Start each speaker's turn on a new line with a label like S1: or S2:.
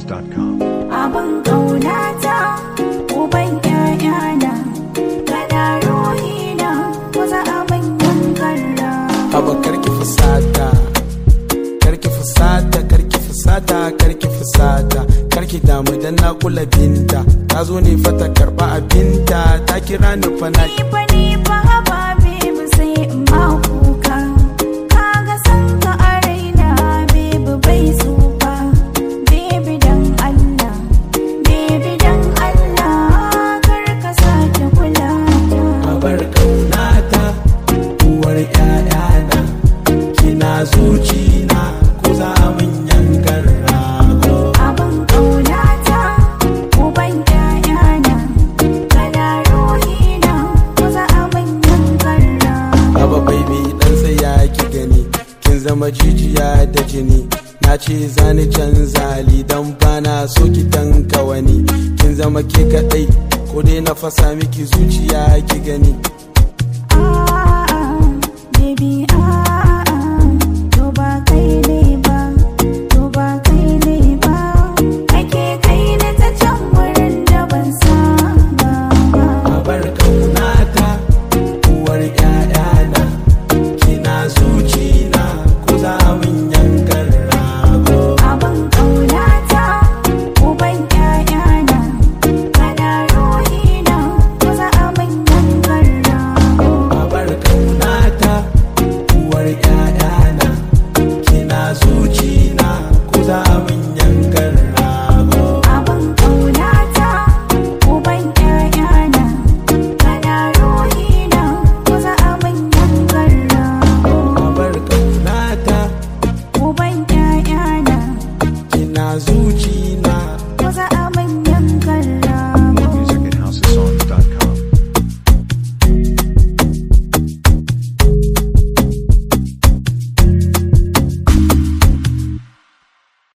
S1: NigerPhoenix.com.
S2: abin ƙaunata uban ƴaƴana kana ruhina kusa abin yankarra
S3: Haba karki fusata karki fusata karki fusata karki fusata karki damu dan na kula binta ta zo ne fata karba abinta ta kira ni fa na
S2: ni fa ni fa haba baby sai in ma kuka kaga san ka a raina baby bai tsufa baby dan Allah baby dan Allah kar ka sake kula ta
S3: bar kaunata uwar ƴaƴana kina zucina ko za mun yankar rago
S2: abin ƙaunata uban ƴaƴana kana ruhina kusa abin yankarra
S3: Haba baby dan tsaya ki gani kin zama jijiya da jini na ce zani canza hali dan bana so ki tanka wani kin zama ke kadai ko dai na fasa miki zuciya ki gani
S2: A'a, baby, a'a, to ba kai ne ba, to ba kai ne ba, ake kai ni ta can wurin da ban saba ba.
S3: bar kaunata uwar ƴaƴana kina zucina ko za mun yankar rago
S2: Abin ƙaunata, uban ƴaƴana, kana ruhina, kusa abin yankar rago.
S3: bar kaunata uwar ƴaƴana kina zucina ko za mun yankar rago
S2: Abin ƙaunata, uban ƴaƴana, kana ruhina, kusa abin yankar rago.
S3: bar kaunata
S2: Uban ƴaƴana,
S3: kina zucina